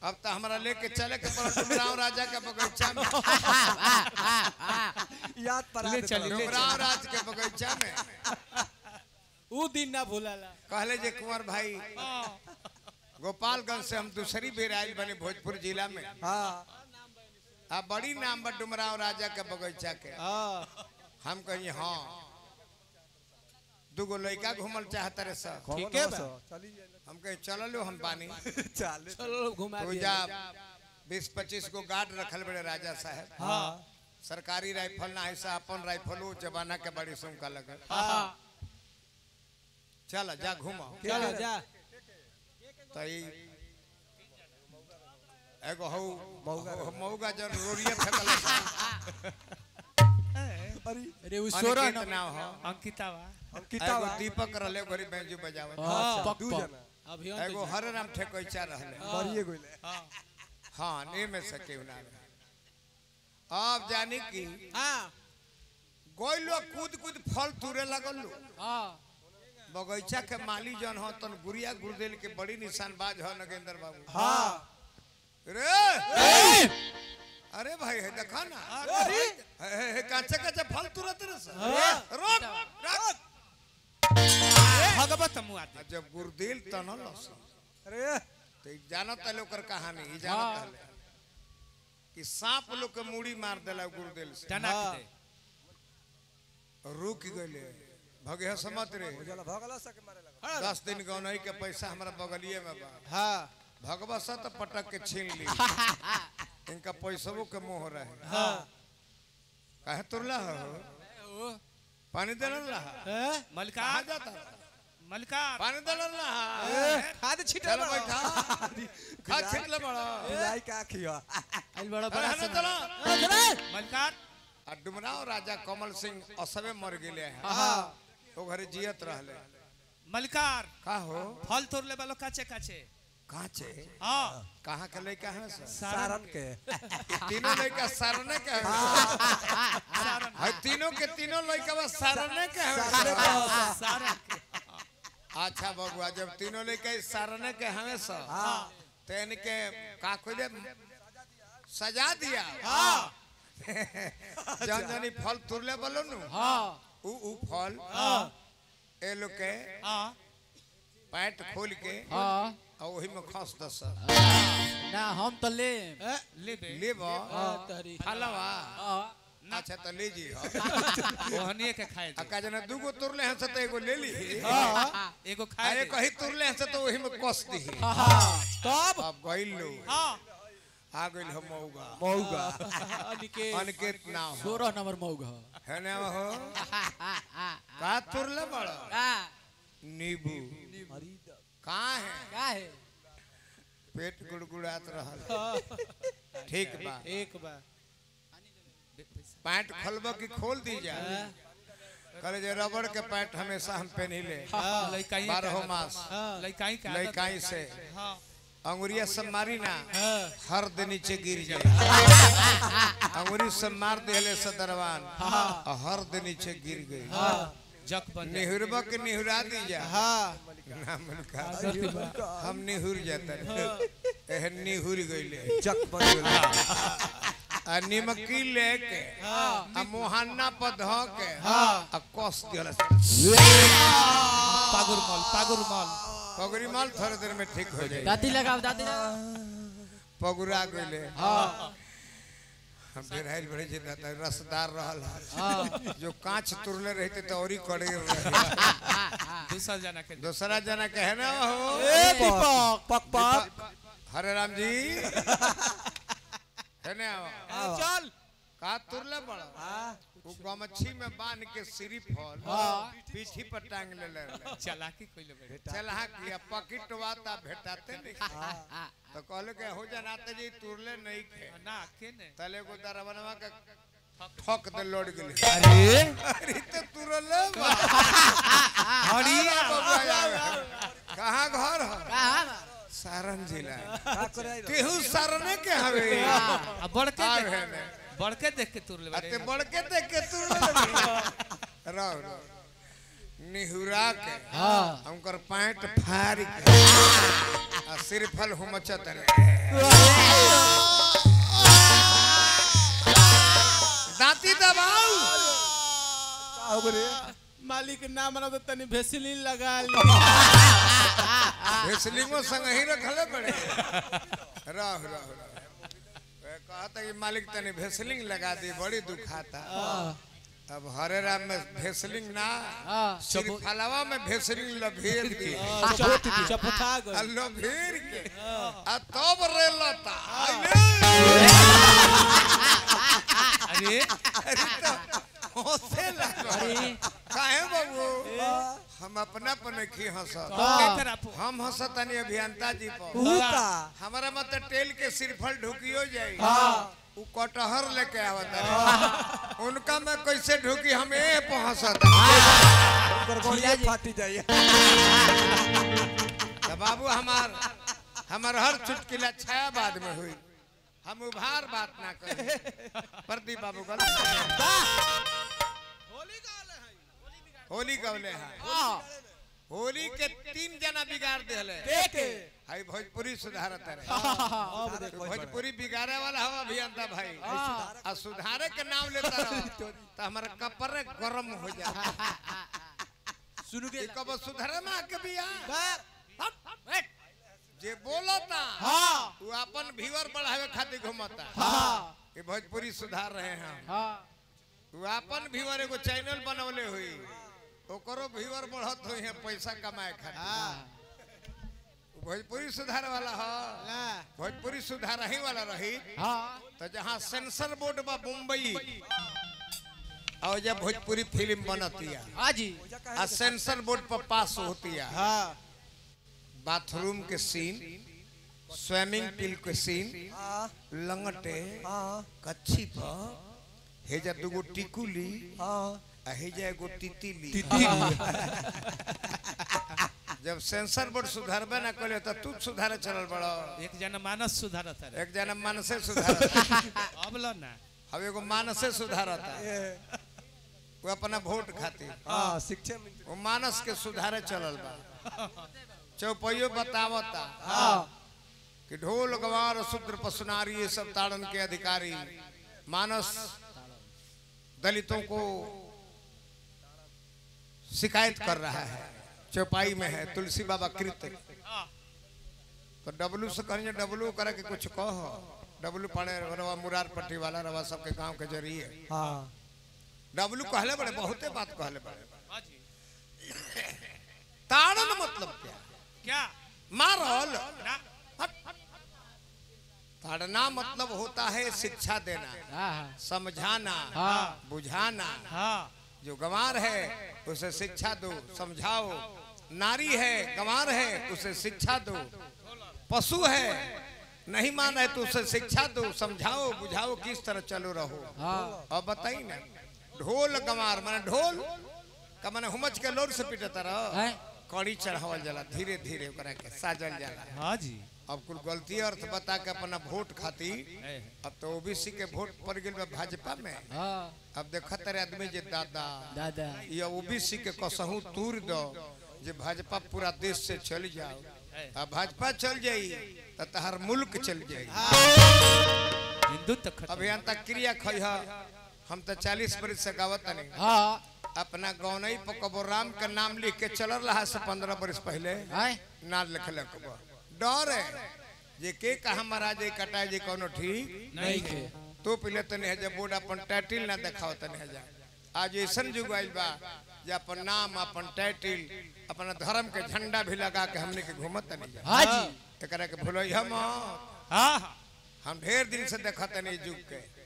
अब तो हमरा लेके चले के पड़ल डुमराव राजा के बगीचा में याद पर ले चली, ले डुमराव राज के बगीचा में ऊ दिन ना भूलाला कहले जे कुंवर भाई गोपालगंज से हम दूसरी बेर आयल बने भोजपुर जिला में हाँ आ बड़ी नाम बा डुमराव राजा के बगीचा के हाँ हम कहिए हाँ दूगो लड़का घूमल चाहता रे सर कौन ठीक है हो बा। सो? चली हम कहे चलो हम बानी चल चलो घुमा तो दिया जा बीस पच्चीस गो गार्ड रखल बड़े राजा साहब हाँ सरकारी राइफल ना ऐसा अपन राइफल वो जमाना के बड़ी सुमका लगल हाँ चल जा घूमो चलो जा तो ई एगो हौ मौगा हौ- मौगा जन रोरिया फेंकल अरे अरे ऊ सोरा अनिकेत नाम हो अंकितावा हम किता एगो दीपक रहले घरी बैंजू बजावत हाँ पक दू पक जना अभियान एगो हरे राम ठेकोइचा रहले मरिए गइले हाँ ने में से केहू ना रहे अब जानी की हाँ गोइलो कूद कूद फल तुरे लगल लो हाँ बगीचा के माली जन हो तन गुड़िया गुरदेल के बड़ी निशानबाज हो नगेंद्र बाबू हाँ रे अरे भाई है देखा ना हे, हे, हे, काचे काचे फल तुरत रे सर रोक रोक भगवत मुआद आ जब गुरदेल तनल अरे तो ई जानत है ओकर कहानी ई जानत हाँ। है कि सांप लोग के मुड़ी मार देला गुरदेल से टनक हाँ। दे रुक गइले भगे समत रे जला भगला सके मारे लगा दस दिन गौनई के पैसा हमरा बगलिए में बा हाँ भगवा सत पटक के छीन ली इनका पैसवो के मोह रहे हाँ काहे तुरला हो पानी देलन रहा कहाँ मलकार जाता मलकार पानी देलन रहा खाद छिटा चलो बैठा खा छिटले बड़ा बिलाई का खिया आइल बड़ा अरे बड़ा हने सन चला मलकार आ डुमराव राजा कमल सिंह असबे मर गेले हैं हाँ ओ घरे जियत रहले मलकार का हो फल तोड़ले वालो काचे काचे काचे हाँ कहाँ के लड़का है सर सारन के ई तीनों लड़का सारने के है सारन है तीनों के तीनों लड़का बस सारने के है सारन के अच्छा बबुआ जब तीनों लड़का इस सारने के हमें सर हाँ तो इनके का कोई सजा दिया हाँ जन जनी फल तुरले बोलो नु हाँ उ उ फल ए लोग के हाँ पैंट खोल के हाँ और वही में खस दस ना हम तो ले ले बे लेब हाँ तहरी फलवा हाँ अच्छा तो ले जी ओहनिए के खाए आ दे का जना दूगो तुरले हैं से तो एगो ले ली एगो आ खाए एक दे ही तुरले हैं से तो वही में कस दी हाँ तब अब गइल लो हाँ आ गइल हम मौगा मौगा अनिकेत अनिकेत ना हो सोलह नंबर मौगा है ना हो का तुरले बड़ा हाँ नींबू अरे कहाँ है का है पेट गुड़गुड़ात रहल ठीक बा एक बार पैंट खोलब की खोल दी जाए करे जे रबड़ के पैंट हमेशा हम पहनिले लइकाई बारह मास लइकाई का लइकाई से हाँ अंगुरिया से मारी ना हाँ हर दिन नीचे गिर जाए अंगुरी से मार दिले से दरवान और हर दिन नीचे गिर गई जक बन जाए निहुरबा के निहुरा दी जा हाँ ना मन का हम निहुर जाते एहन निहुर गइले जक बन गेल आ निमकी लेके आ मोहन्ना पर ध के आ कस दिला पागुर मल पागुर मल पगड़ी माल थोड़े देर में ठीक हो जाए दादी लगाओ दादी लगाओ पगुरा गइले हाँ हम डेराइल बड़े जे रहता रसदार रहल हाँ जो कांच तुरले रहते तो और ही कड़े रहे दूसरा जना के दूसरा जना कहे ना हो ए दीपक पक पक हरे राम जी है ना चल का तुरले बड़ा वो गमछी में बांध के सिरी फल हाँ। पीठी पर टांग ले ले चलाकी कोइले बे चलहा किया पॉकेट वाता भेटाते नहीं तो कहले के हो जनाते जी तुरले नहीं खे ना के ने तले को दरवनवा के ठोक दे लौट गेले अरे अरे तो तुरले बा हरिया कहाँ घर है कहाँ सारण जिला का करे आई केहू सरने के हवे आ बड़के आ देख भेने बड़के देख के तुरले अते बे बढ़ के देख के तुरले रहो रहो निहुरा के हाँ हमकर पैंट फाड़ के आ सिरफल हुमचत रहे दांती दबाऊ का हो रे मालिक ना मना तो तनी भेसलिन लगा ली भेसलिंगो संग ही रखले पड़े रह रह रह वे कहता कि मालिक तने भेसलिंग लगा दी बड़ी दुखाता अब हरे राम में भेसलिंग ना सिरफलवा में भेसलिंग लभेर के चपथा आ गई लभेर के आ तब रे लता अरे अरे तो हंसे लगा काहे बाबू हम अपना पर नहीं हंसत के तरफ हम हंसतनी अभियंता जी पर भूता हमारा मत टेल के सिरफल ढुकियो जाई उ कटहर लेके आवत है उनका मैं कैसे ढुकी हम ए पहुंचत गड़गड़िया फाटी जाइए तो बाबू हमार हमार हर चुटकिला छाया बाद में हुई हम उभार बात ना करें प्रदीप बाबू गलत होली गवले हैं होली के तीन जना बिगाड़ दिले हाई भोजपुरी सुधारत रहे भोजपुरी बिगाड़े वाला हवा अभियंता भाई आ सुधारे के नाम लेता रहो तो हमारा कपड़े गरम हो जाता सुन ये कब सुधारे में आके बिया जे बोलता हाँ वो अपन व्यूअर बढ़ावे खातिर घुमता हाँ ये भोजपुरी सुधार रहे हैं हाँ वो अपन व्यूअर एगो चैनल बनवले हुई ओकरो व्यूअर बढ़त हुई है पैसा कमाए खातिर वो भोजपुरी सुधार वाला ह भोजपुरी सुधार ही वाला रही हाँ तो जहाँ सेंसर बोर्ड बा मुंबई और जब भोजपुरी फिल्म बनती है हाँ जी आ सेंसर बोर्ड पर पास होती है हाँ बाथरूम के सीन स्विमिंग पूल के सीन हाँ लंगटे हाँ कच्छी पर हेजा दुगो टिकुली हाँ आ हेजा एगो तितिली जब सेंसर बोर्ड सुधारबे ना कले तो तू सुधारे चलल बड़ो एक जना मानस सुधारत है एक जना मानसे सुधारता अब लो ना अब एगो मानसे सुधारता ये वो अपना वोट खातिर हाँ शिक्षा में वो मानस के सुधारे चलल बा चौपइयो बतावता हाँ कि ढोल गवार शूद्र पसुनारी ये सब ताड़न के अधिकारी मानस दलितों को शिकायत कर रहा है चौपाई में है तुलसी बाबा कृत तो डब्लू से कहेंगे डब्लू करे के कुछ कह डब्लू पड़े रवा मुरार पट्टी वाला रवा सबके गांव के जरिए हाँ डब्लू कहले बड़े बहुते बात कहले बड़े हाँ जी ताड़न मतलब क्या क्या मारल ना ताड़ना मतलब होता है शिक्षा देना हाँ समझाना हाँ। बुझाना हाँ जो गंवार है उसे शिक्षा दो समझाओ नारी है गंवार है उसे शिक्षा दो पशु है नहीं मान है तो उसे शिक्षा दो समझाओ बुझाओ किस तरह चलो रहो हाँ और बताई ना ढोल गंवार माने ढोल का माने हुमच के लोर से पीटता रहो हैं? कड़ी चढ़ावल जाला धीरे धीरे ओकरा के साजल जाला हाँ जी अब कुल गलती अर्थ बता के अपना वोट खातिर है। अब तो ओबीसी के वोट पड़ गई बा भाजपा में हाँ अब देखत रहे आदमी जे दादा दादा ये ओबीसी के कसहू तूर दो जे भाजपा पूरा देश से चल जाओ अब भाजपा चल जाई तो तहर मुल्क चल जाई हिंदू तक खत्म अभियंता क्रिया खई हम तो चालीस बरस से गावत नहीं हाँ अपना गौनई पर कबो राम के नाम लिख के चल रहा से पंद्रह बरस पहले हैं? ना लिखल डर है जे के कहा महाराज कटा जे कोनो ठीक नहीं के तो पहले तने है जब बोर्ड अपन टाइटिल ना दिखाओ तने है जा आज ऐसन जुग आइल बा जे अपन नाम अपन टाइटिल अपना धर्म के झंडा भी लगा के हमने के घूमत तने जा हाँ जी एकरा के भूलो हम हाँ हाँ हम ढेर दिन से देखत नहीं जुग के